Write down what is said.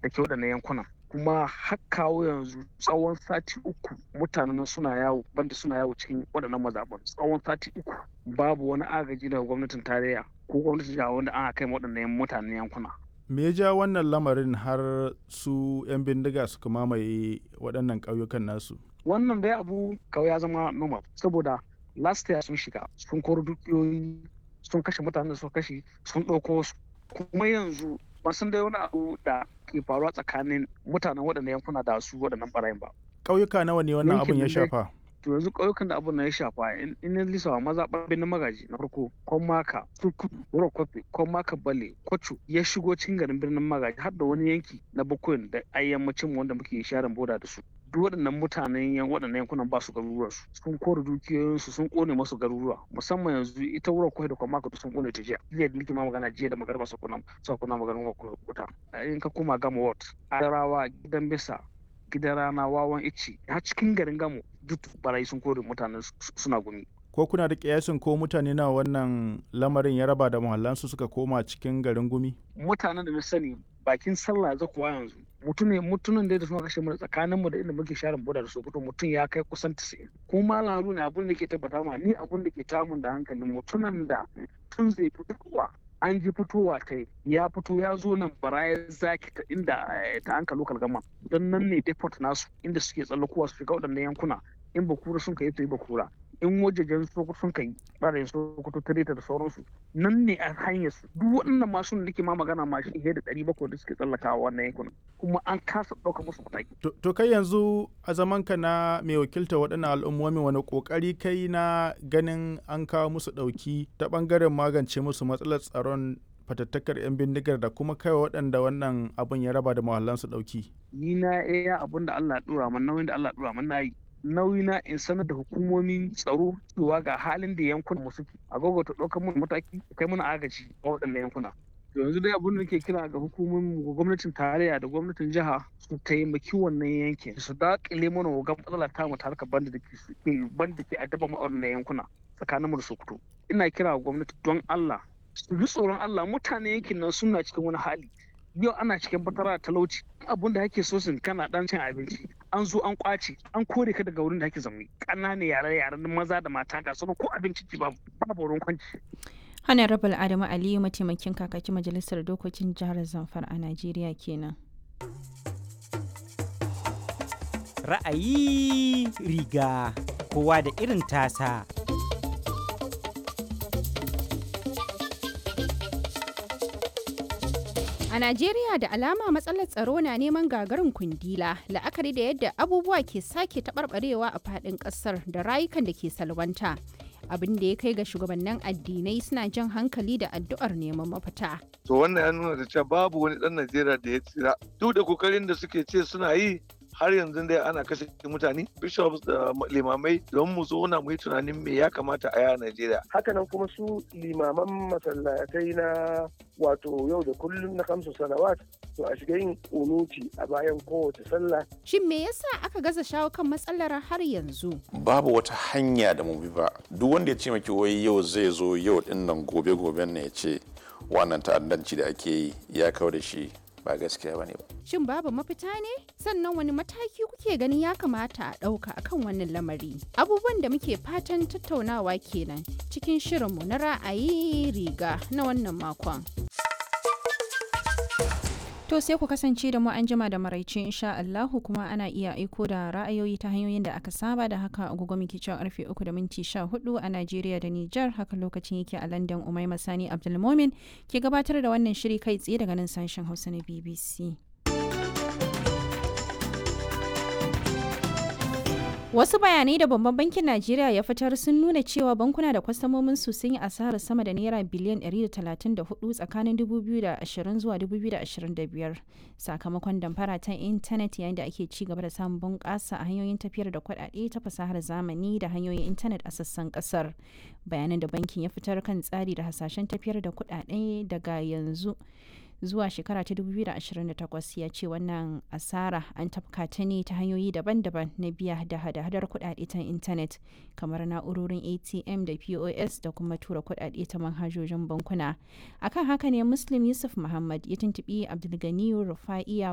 da ke waɗannan yankunan kuma har kawo yanzu tsawon sati uku mutanen suna yawo banda suna yawo cikin waɗannan mazaɓan tsawon sati uku babu wani agaji daga gwamnatin tarayya ko gwamnatin jiha wanda an kai waɗannan mutanen yankuna me ya ja wannan lamarin har su 'yan bindiga suka mamaye waɗannan ƙauyukan nasu wannan dai abu kawai ya zama normal saboda last year sun shiga sun koro dukiyoyi sun kashe mutanen da suka kashe sun ɗauko su kuma yanzu ba san dai wani abu da ke faruwa tsakanin mutanen waɗannan yankuna da su waɗannan ɓarayin ba ƙauyuka nawa ne wannan abun ya shafa to yanzu ƙauyukan da abun na ya shafa in ya lisawa maza ɓarbe na magaji na farko kon maka turkudu wuro kofi kon maka bale kwacho ya shigo cikin garin birnin magaji har da wani yanki na bakwai da ayyammacin wanda muke sharin boda da su duk waɗannan mutanen yan waɗannan yankunan ba su garuruwa su sun kore dukiyoyinsu sun kone masu garuruwa musamman yanzu ita wurin kwai da kuma maka sun kone ta jiya jiya da nake ma magana jiya da magarba su kuna su kuna magana wuta in ka koma gama ward adarawa gidan bisa gidan rana wawan ici har cikin garin gamo duk barayi sun kore mutanen suna gumi ko kuna da kiyasin ko mutane na wannan lamarin ya raba da muhallansu suka koma cikin garin gumi mutanen da na sani bakin sallah za kuwa yanzu mutum ne mutumin da suna kashe mu tsakanin mu da inda muke sharin boda da sokoto mutum ya kai kusan 90 ko malam haruna abin da ke tabbata ma ni abin da ke tamun da hankalin mutumin da tun zai fitowa an ji fitowa ta ya fito ya zo nan baraya zaki ta inda ta anka lokal gama don nan ne deport nasu inda suke tsallakowa su shiga waɗannan yankuna in bakura sun kai su yi bakura in wajejen sokoto sun kai ɓarayin sokoto tareta da sauransu nan ne a hanyar su duk waɗannan masu da nake ma magana ma shi da ɗari bakwai da suke tsallakawa wannan yankunan kuma an kasa ɗauka musu mataki. to kai yanzu a zaman ka na mai wakilta waɗannan al'ummomi wani ƙoƙari kai na ganin an kawo musu ɗauki ta ɓangaren magance musu matsalar tsaron fatattakar 'yan bindigar da kuma kai waɗanda wannan abin ya raba da mahallansu ɗauki. ni na iya abin da Allah ya ɗora man nauyin da Allah ya ɗora man na yi nauyi na in sanar da hukumomin tsaro cewa ga halin da yankunan mu suke a ta ɗaukar mun mataki kai mana agaji a waɗannan yankuna yanzu dai abin da ke kira ga hukumomin gwamnatin tarayya da gwamnatin jiha su taimaki wannan yankin su daƙile mana wagan matsala ta mu harkar banda da ke banda ke addaba mu a wannan yankuna tsakanin mu da Sokoto ina kira gwamnati don Allah su ji tsoron Allah mutane yankin nan suna cikin wani hali yau ana cikin fatara talauci abun da ake so sun kana dan cin abinci an zo an kwace an kore ka daga wurin da ake zaune ƙananan yare yaren maza da mata ga sauran ko abinci ci babu babu wurin kwanci honorable adamu aliyu mataimakin kakakin majalisar dokokin jihar zamfara a najeriya kenan ra'ayi riga kowa da irin tasa A Najeriya da alama matsalar tsaro na neman gagarin kundila la'akari da yadda abubuwa ke sake taɓarɓarewa a faɗin ƙasar da rayukan da ke salwanta. Abin da ya kai ga shugabannin addinai suna jan hankali da addu'ar neman mafita. To wannan ya nuna da cewa babu wani ɗan Najeriya da ya tsira. Duk da kokarin da suke ce suna yi har yanzu dai ana kashe mutane bishops da limamai don mu zo na mu yi tunanin me ya kamata a yaya Najeriya. Hakanan kuma su limaman masallatai na wato yau da kullum na kamsu salawat to a shiga yin unuti a bayan kowace sallah. Shin me yasa aka gaza shawo kan matsalar har yanzu? Babu wata hanya da mu bi ba. Duk wanda ya ce maki wai yau zai zo yau din nan gobe goben ne ya ce wannan ta'addanci da ake yi ya kawo da shi ba gaskiya bane ba. Shin babu mafita ne? Sannan wani mataki kuke ganin ya kamata a ɗauka akan wannan lamari? Abubuwan da muke fatan tattaunawa kenan cikin shirinmu na ra'ayi riga na wannan makon. To sai ku kasance da mu an jima da maraice insha Allahu kuma ana iya aiko da ra'ayoyi ta hanyoyin da aka saba da haka agogo muke cewa karfe 3 da minti 14 a Najeriya da Nijar haka lokacin yake a London Umaima Sani Abdulmomin ke gabatar da wannan shiri kai tsaye daga nan sashen Hausa na BBC. Wasu bayanai da babban bankin Najeriya ya fitar sun nuna cewa bankuna da kwastamomin su sun yi asarar sama da naira biliyan 134 tsakanin 2020 zuwa 2025 sakamakon damfara ta intanet yayin da ake ci gaba da samun bunƙasa a hanyoyin tafiyar da kuɗaɗe ta fasahar zamani da hanyoyin intanet a sassan ƙasar. Bayanan da bankin ya fitar kan tsari da hasashen tafiyar da kuɗaɗe daga yanzu. zuwa shekara ta 2028 ya ce wannan asara an tafka ta ne ta hanyoyi daban-daban na biya da hada-hadar kudade ta intanet kamar na'urorin atm da pos da kuma tura kudade ta manhajojin bankuna akan haka ne muslim yusuf muhammad ya tuntubi abdulganiyu rufa'iya